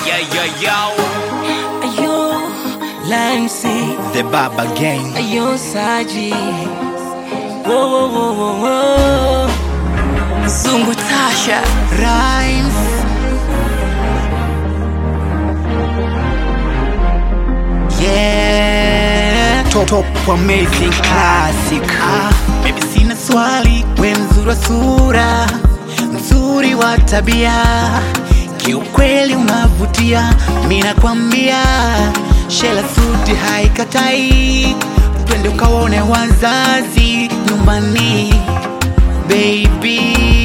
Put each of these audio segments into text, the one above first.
Yeah, yeah, yo. Ayo, Lancy, The Baba Gang. ayo Saji. Wo wo wo wo wo. Zungu Tasha. Rhymes. Yeah. Top, top amazing classic. Ah, baby sina swali, we mzuri wa sura, mzuri wa tabia, kiukweli unavutia, mi nakwambia, shela suti haikatai, twende ukaone wazazi nyumbani baby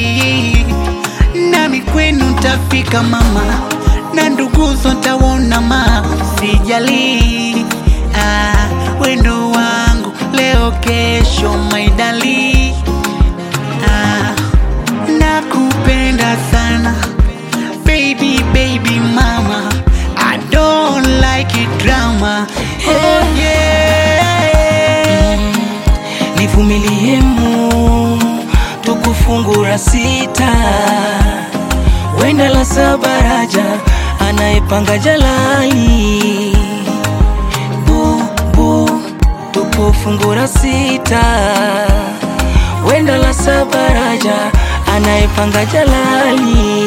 nami kwenu ntafika mama na nduguzo ntaona ma sijali ah, wendo wangu leo kesho maidali ah, nakupenda sana baby baby mama I don't like it drama oh, yeah. Nivumilie mu tukufungura sita, wenda la sabaraja anayepanga jalali. Bu bu tukufungura sita, wenda la sabaraja anayepanga jalali.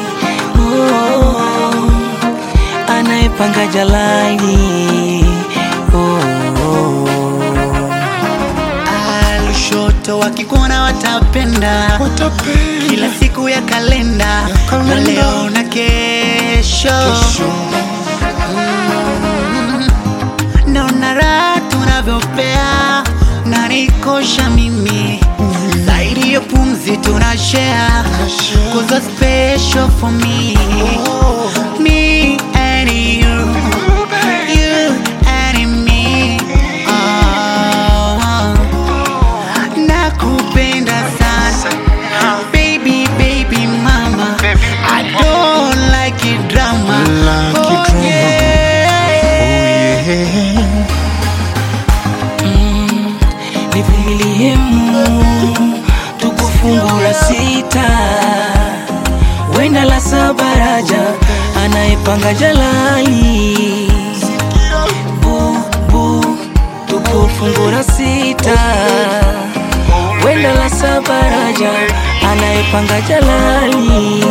Oh, anayepanga jalali. Oh, oh. Lushoto wakikuona watapenda, kila siku ya kalenda, na leo na kesho, Mm. naona raha tunavyopea na nikosha mimi zaidi ya pumzi tuna share cause you're special for me me and you you and me oh. nakupenda sana baby baby mama I don't like it drama Like it oh, drama. yeah. nivumilie mu tukufungura sita wenda la sabaraja anayepanga jalali bu bu tukufungura sita wenda la sabaraja anayepanga jalali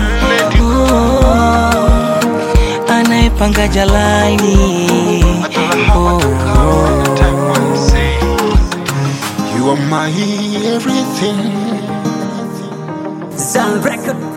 oh, anayepanga jalali oh, oh. You are my everything. Sound record